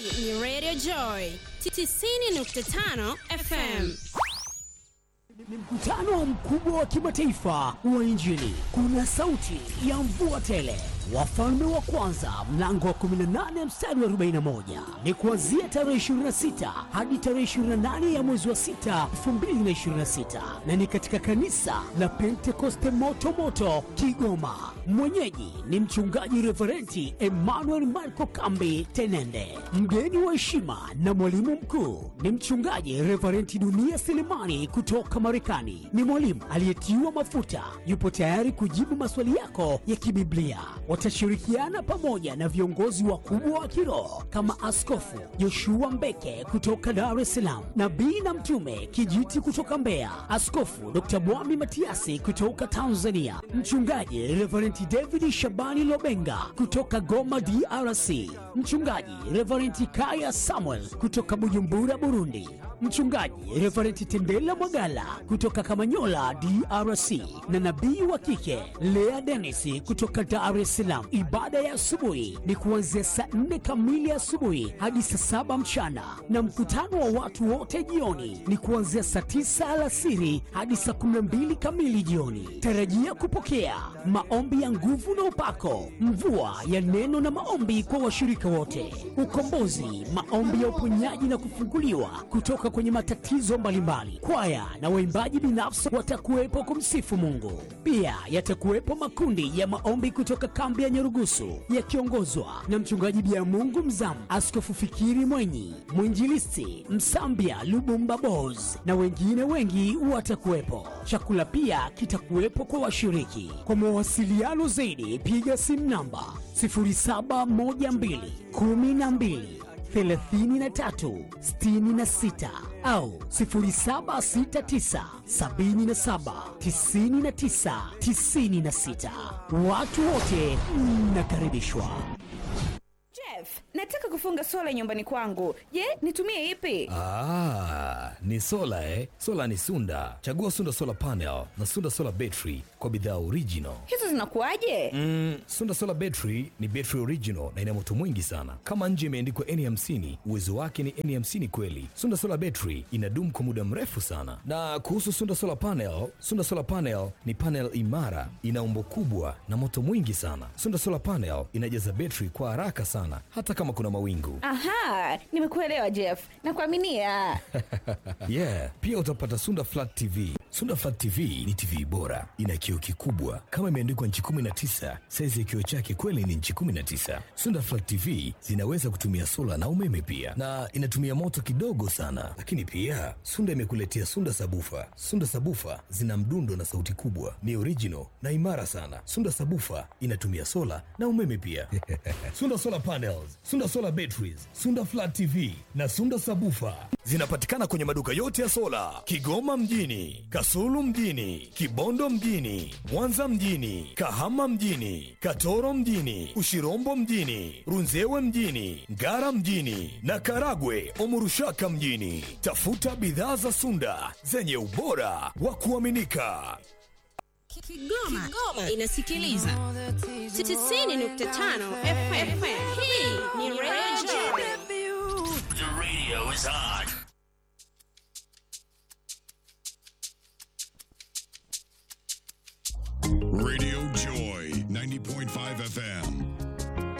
Hii ni Radio Joy 90.5 FM. Ni mkutano mkubwa wa kimataifa wa Injili. Kuna sauti ya mvua tele. Wafalme wa kwanza mlango wa 18 mstari wa 41 ni kuanzia tarehe 26 hadi tarehe 28 ya mwezi wa 6 2026, na ni katika kanisa la Pentekoste moto moto Kigoma. Mwenyeji ni mchungaji Reverenti Emmanuel Marco Kambi Tenende. Mgeni wa heshima na mwalimu mkuu ni mchungaji Reverenti Dunia Selemani kutoka Marekani. Ni mwalimu aliyetiwa mafuta, yupo tayari kujibu maswali yako ya kibiblia. Watashirikiana pamoja na viongozi wakubwa wa kiroho kama Askofu Joshua Mbeke kutoka Dar es Salaam, nabii na mtume Kijiti kutoka Mbeya, Askofu Dr. Mwami Matiasi kutoka Tanzania, mchungaji Reverend David Shabani Lobenga kutoka Goma DRC, mchungaji Reverend Kaya Samuel kutoka Bujumbura Burundi, mchungaji Reverend Tendela Mwagala kutoka Kamanyola DRC, na nabii wa kike Lea Dennis kutoka Dar es Salaam. Ibada ya asubuhi ni kuanzia saa nne kamili asubuhi hadi saa saba mchana, na mkutano wa watu wote jioni ni kuanzia saa tisa alasiri hadi saa kumi na mbili kamili jioni. Tarajia kupokea maombi ya nguvu na upako, mvua ya neno na maombi kwa washirika wote, ukombozi, maombi ya uponyaji na kufunguliwa kutoka kwenye matatizo mbalimbali. Kwaya na waimbaji binafsi watakuwepo kumsifu Mungu. Pia yatakuwepo makundi ya maombi kutoka kambi ya Nyarugusu yakiongozwa na mchungaji Bia Mungu Mzamu, Askofu Fikiri Mwenyi, mwinjilisti Msambia Lubumba Bos na wengine wengi watakuwepo. Chakula pia kitakuwepo kwa washiriki. Kwa mawasiliano zaidi, piga simu namba 0712 12 33 66 au 0769 77 99 96. Watu wote mnakaribishwa. Jeff, nataka kufunga sola nyumbani kwangu. Je, nitumie ipi? Ah, ni sola eh? Sola ni Sunda. Chagua Sunda Solar Panel na Sunda Solar Battery kwa bidhaa original. Hizo zinakuwaje? Mm, Sunda Solar Battery ni battery original na ina moto mwingi sana. Kama nje imeandikwa N50, uwezo wake ni N50 kweli. Sunda Solar Battery inadumu kwa muda mrefu sana. Na kuhusu Sunda Solar Panel, Sunda Solar Panel ni panel imara, ina umbo kubwa na moto mwingi sana. Sunda Solar Panel inajaza battery kwa haraka sana hata kama kuna mawingu. Aha, nimekuelewa Jeff. Nakuaminia. yeah, pia utapata Sunda Flat TV. Sunda Flat TV ni TV bora, ina kioo kikubwa kama imeandikwa nchi 19. Saizi ya kioo chake kweli ni nchi 19. Sunda Flat TV zinaweza kutumia sola na umeme pia, na inatumia moto kidogo sana. Lakini pia Sunda imekuletea Sunda Sabufa. Sunda Sabufa zina mdundo na sauti kubwa, ni original na imara sana. Sunda Sabufa inatumia sola na umeme pia. Sunda Solar Panels, Sunda Solar Batteries, Sunda Flat TV na Sunda Sabufa zinapatikana kwenye maduka yote ya sola Kigoma mjini, Kasulu mjini, Kibondo mjini, Mwanza mjini, Kahama mjini, Katoro mjini, Ushirombo mjini, Runzewe mjini, Ngara mjini na Karagwe Omurushaka mjini. Tafuta bidhaa za Sunda zenye ubora wa kuaminika. Kigoma, inasikiliza 90.5 FM. Hii ni Radio Joy. The radio is on.